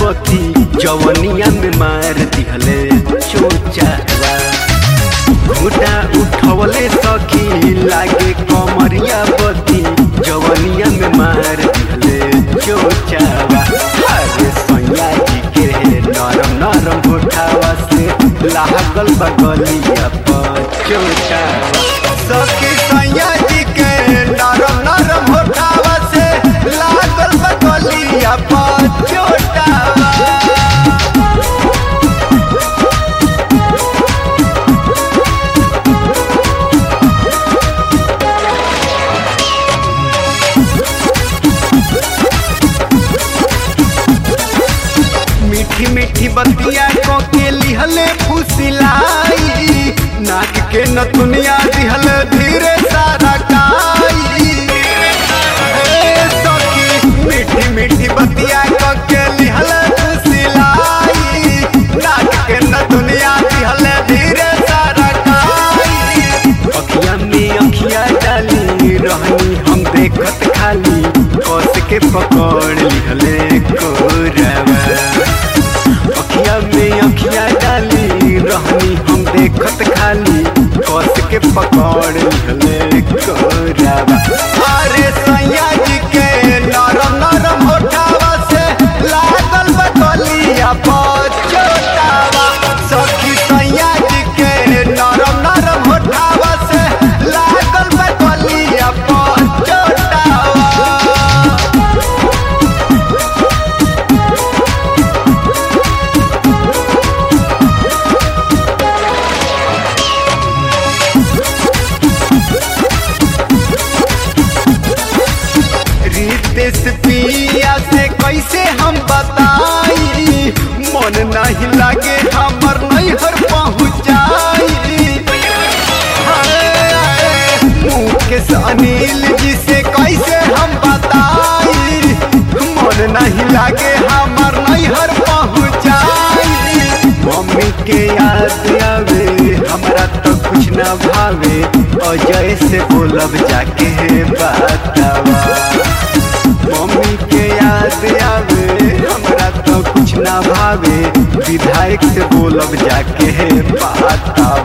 पति जवनिया में मार दिहले चोचावा घुटा उठवले सखी लागे कमरिया पति जवनिया में मार दिहले चोचावा अरे सैया जी के नरम नरम उठावा से लागल बगलिया पर चोचावा सखी सैया जी के नरम नरम उठावा से लागल बगलिया पर चोटावा मीठी मीठी बतिया को के लिहले फुसिलाई नाक के नथुनिया दिहल धीरे सारा काई ए सखी मीठी मीठी बतिया को के लिहल फुसिलाई नाक के नथुनिया दिहल धीरे सारा काई अखिया में अखिया डाली रहनी हम देखत खाली कस के पकड़ लिहले कोरवा अखिया में अखिया डाली रहनी हम देखत खाली कस के पकड़ लिहले कोरवा अरे सैया जी के नरम नरम होठावा से लागल बकलिया पचोटावा सखी सैया जी के नरम नरम होठावा से लागल बकलिया पचोटावा रितेश पिया से कैसे हम बताई मन नहीं लागे हमर नैहर पहुँचाई मुकेश अनिल जी से कैसे हम बताई मन नहीं लागे हमर नैहर पहुँचाई मम्मी के याद आवे हमरा तो कुछ ना भावे अजय से बोलब जाके बतावा मम्मी के याद आवे हमरा तो कुछ ना भावे विधायक से बोलब जाके बतावा